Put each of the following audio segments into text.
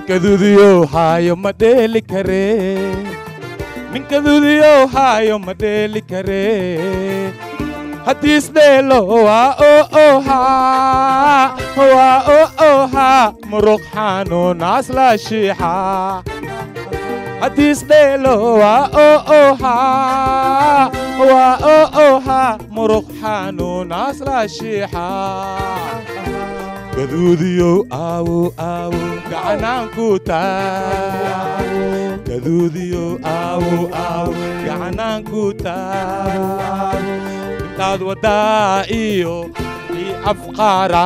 ninkaduudiyow haayo ma dheeli kare ninkaduudiyow haayo ma dheeli kare haddiisdheelo waa oo ohaa waa oo ohaa muruq xanuunaas la shiixa haddiisdheelo waa oo ohaa waa oo ohaa muruq xanuunaas la shiixa gaduudiyow aawo aawo gacanaanku taa gaduudiyow aawo aawo gacanaanku taa intaad waddaa iyo ii afqaara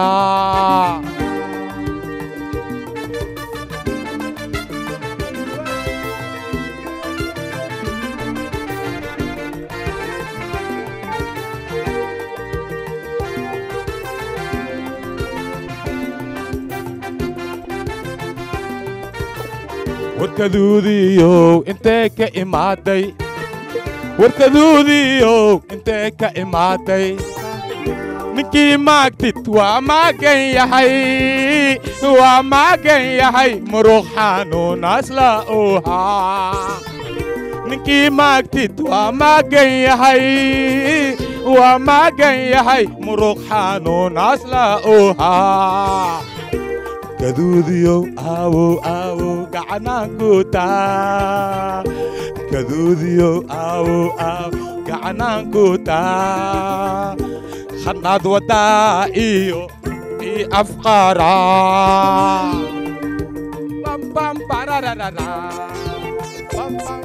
warkaduudiyow intee ka imaaday warkaduudiyow intee ka imaaday ninkii maagtid waa maagan yahay waa maagan yahay muruq xanuunaas la ohaa ninkii maagtid waa maagan yahay waa maagan yahay muruq xanuunaas la ohaa gaduudiyow aawow aawow gacanaanku taa gaduudiyow aawow aaw gacanaanku taa hadnaad waddaa iyo ii afqaara bam barararara bam bam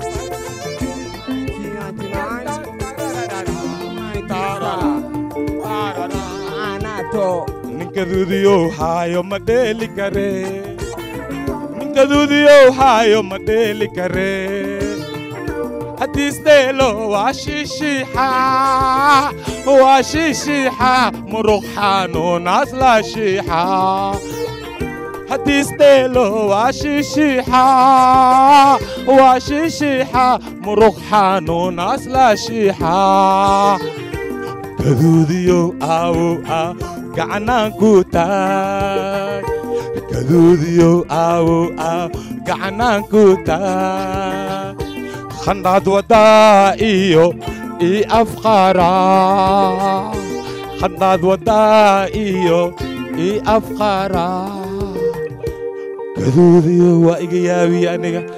ninkaduudiyow haayo ma dheeli kare ninkaduudiyow haayo ma dheeli kare haddiisdheelo waa shiishiixa waa shiishiixa muruq xanuunaas la shiixa haddiisdheelo waa shiishiixa waa shiishiixa muruq xanuunaas la shiixa gaduudiyow aawow aaw gacanaanku taag gaduudiyow aawow aaw gacanaanku taag khandhaad waddaa iyo ii afqaara khandhaad waddaa iyo ii afqaara gaduudiyow waa iga yaabiye aniga